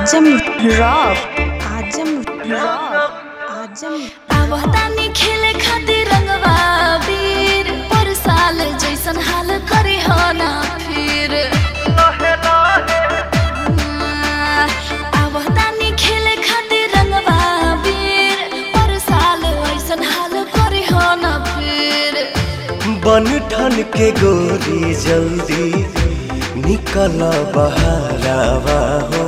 आजम rock आजम rock आजम आवतानी खेले खातिर रंगवा वीर पर साल जैसन हाल करी हो ना फिर आवतानी खेले खातिर रंगवा वीर पर साल ऐसन हाल करी हो ना फिर बन ठन के गोरी जल्दी निकल बहारावा हो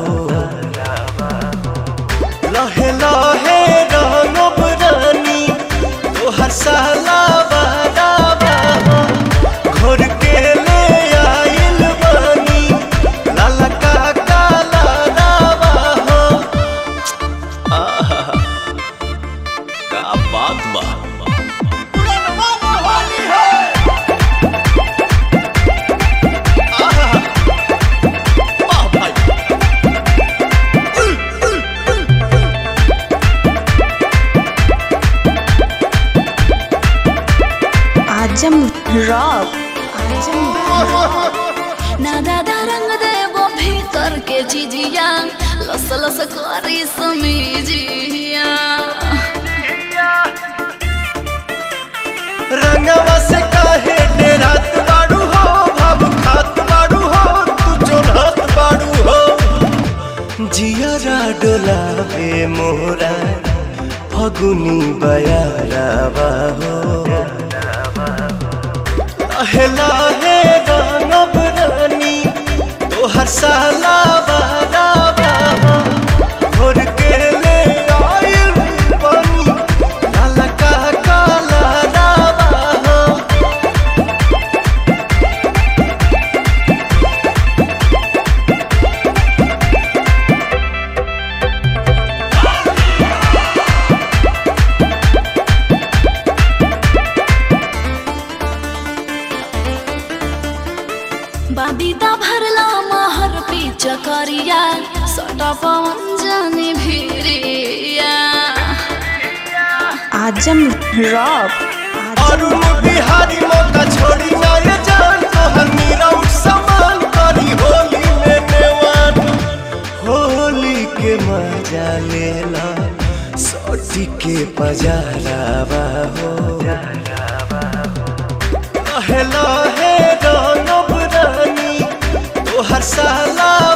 लहे लहे रंगब रानी तोहर साला बारावा हो घोर के ले आइल बानी लाला का काला रावा हो आहा का बात बा आजम रॉक आजम ना दादा रंग देवो भीतर के चीजिया लस लस करी समीजिया रंगवा से काहे डेरात बाड़ू हो भाव खात बाड़ू हो तू चोरहत बाड़ू हो जियरा डोलावे मोरा फगुनी बयारावा हो लहे लहे रंगब रानी तोहर साला बारावा हो घोर के ले आइल बानी लाला का काला रावा हो बाबीदा भरला महर पीच करिया सटा पवन जाने भिरिया आजम रॉक अरुण बिहारी मौका छोड़ी ना ये जान तोहर मीरा उठ समान करी होली में नेवान होली के मजा लेला सोटी के पजारावा हो लहे लहे रंगब रानी तोहर साला